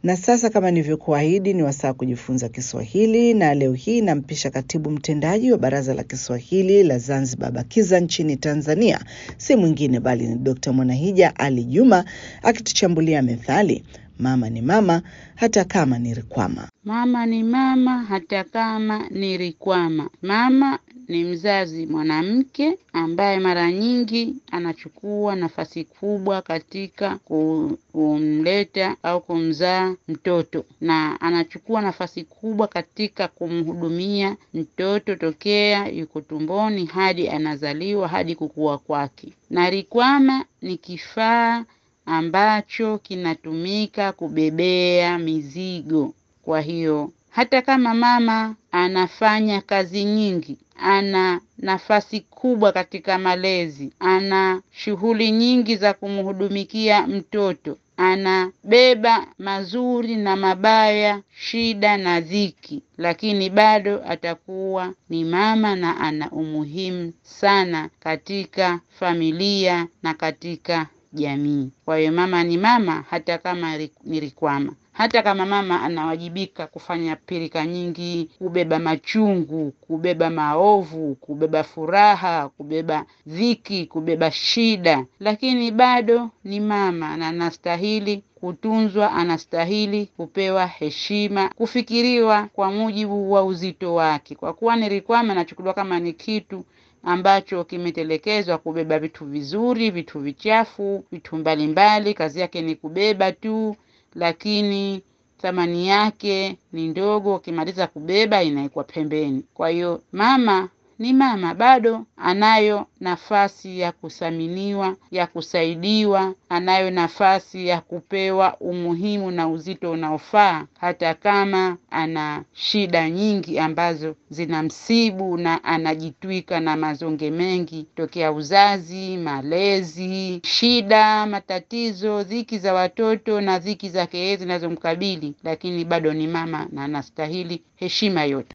Na sasa kama nilivyokuahidi, ni wasaa kujifunza Kiswahili, na leo hii nampisha katibu mtendaji wa Baraza la Kiswahili la Zanzibar BAKIZA nchini Tanzania, si mwingine bali ni Dkt. Mwanahija Ali Juma akituchambulia methali mama ni mama hata kama ni rikwama. Mama ni mama hata kama ni rikwama. Mama ni mzazi mwanamke ambaye mara nyingi anachukua nafasi kubwa katika kumleta au kumzaa mtoto, na anachukua nafasi kubwa katika kumhudumia mtoto tokea yuko tumboni hadi anazaliwa hadi kukua kwake. Na rikwama ni kifaa ambacho kinatumika kubebea mizigo. Kwa hiyo hata kama mama anafanya kazi nyingi, ana nafasi kubwa katika malezi, ana shughuli nyingi za kumhudumikia mtoto, anabeba mazuri na mabaya, shida na dhiki, lakini bado atakuwa ni mama na ana umuhimu sana katika familia na katika jamii. Kwa hiyo mama ni mama hata kama ni rikwama. Hata kama mama anawajibika kufanya pirika nyingi, kubeba machungu, kubeba maovu, kubeba furaha, kubeba dhiki, kubeba shida, lakini bado ni mama na anastahili kutunzwa, anastahili kupewa heshima, kufikiriwa kwa mujibu wa uzito wake. Kwa kuwa ni rikwama, anachukuliwa kama ni kitu ambacho kimetelekezwa kubeba vitu vizuri, vitu vichafu, vitu mbalimbali. Kazi yake ni kubeba tu, lakini thamani yake ni ndogo. Ukimaliza kubeba, inawekwa pembeni. Kwa hiyo mama ni mama, bado anayo nafasi ya kuthaminiwa, ya kusaidiwa, anayo nafasi ya kupewa umuhimu na uzito unaofaa, hata kama ana shida nyingi ambazo zinamsibu na anajitwika na mazonge mengi tokea uzazi, malezi, shida, matatizo, dhiki za watoto na dhiki zake yeye zinazomkabili, lakini bado ni mama na anastahili heshima yote.